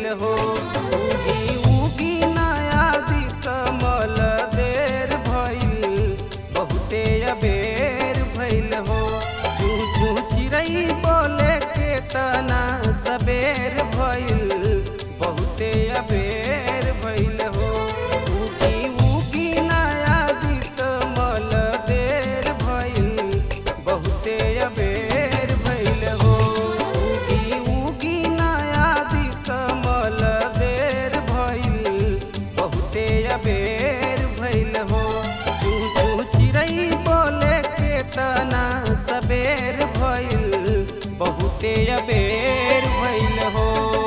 हो उगी उगी नया दी कमल देर भइल बहुते अबेर भइल हो चू चू चिड़ै बोले के तना सबेर भइल बहुते अबेर भइल हो उगी उगी नया दी कमल देर भइल बहुते अबेर भइल हो उगी उगी नया दी कमल देर भइल बहुते अबेर भइल हो चू चू चिड़ै बोले के तना सबेर भइल बहुते अबेर भइल हो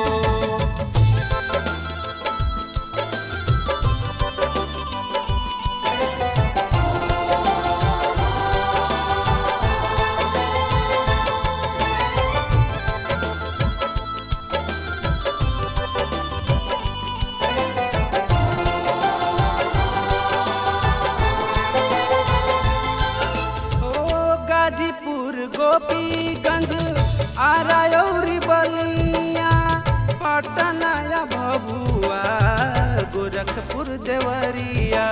ओ गाजीपुर गोपीगंज आरायौरी बलिया पटना या भभुआ गोरखपुर देवरिया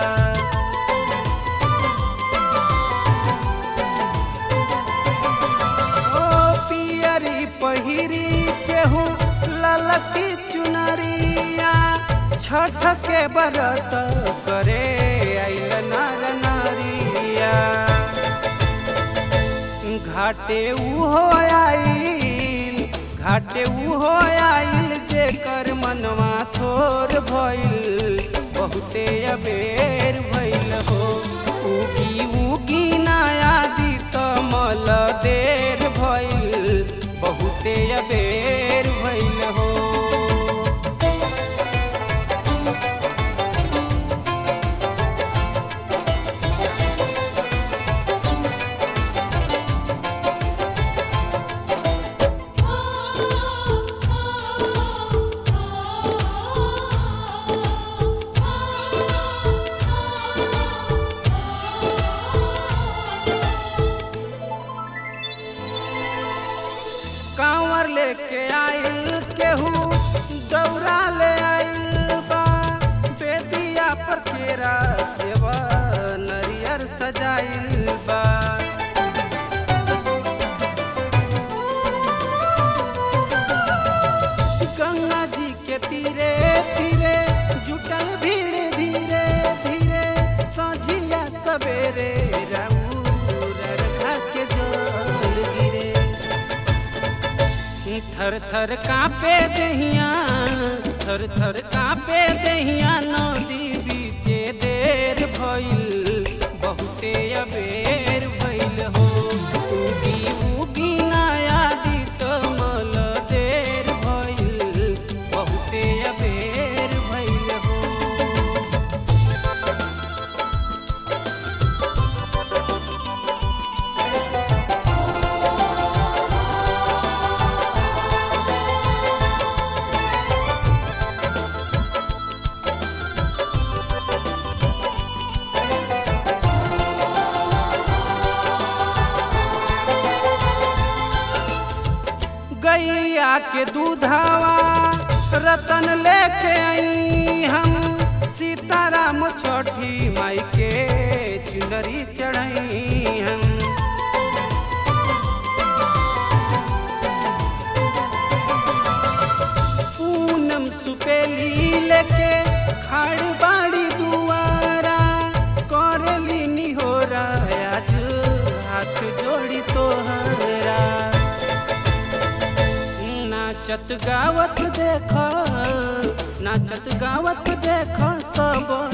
ओ पियरी पहिरी केहू ललकी चुनरिया छठ के बरत करे आइल नर नारिया घाटे उहो आइल घाटे उहो आइल जेकर मनवा थोर भइल बहुते अबेर भइल हो उगी उगी नया दी तमल देर भइल बहुते अबेर भइल हो कांवर लेके आइल केहू दौरा ले आइल बा बेदिया पर केरा सेवा नरियर सजाइल बा गंगा जी के तीरे तीरे जुटल भीड़ धीरे धीरे सजिया सवेरे राउर खा के जल गिरे थर थर कांपे दहिया थर थर कांपे दहिया नदी बीचे देर भइल बहुते अबेर भइल हो उगी उगी नया दी तमल देर भइल बहुते अबेर भइल हो गैया के दूधावा रतन लेके आई हम सीताराम छठी माई के चुनरी चढ़ाई हम पूनम सुपेली लेके खाड़ बाड़ी दुआरा करली निहोरा आज हाथ जोड़ी तोहरा नाचत गावत देख नाचत गावत देख सब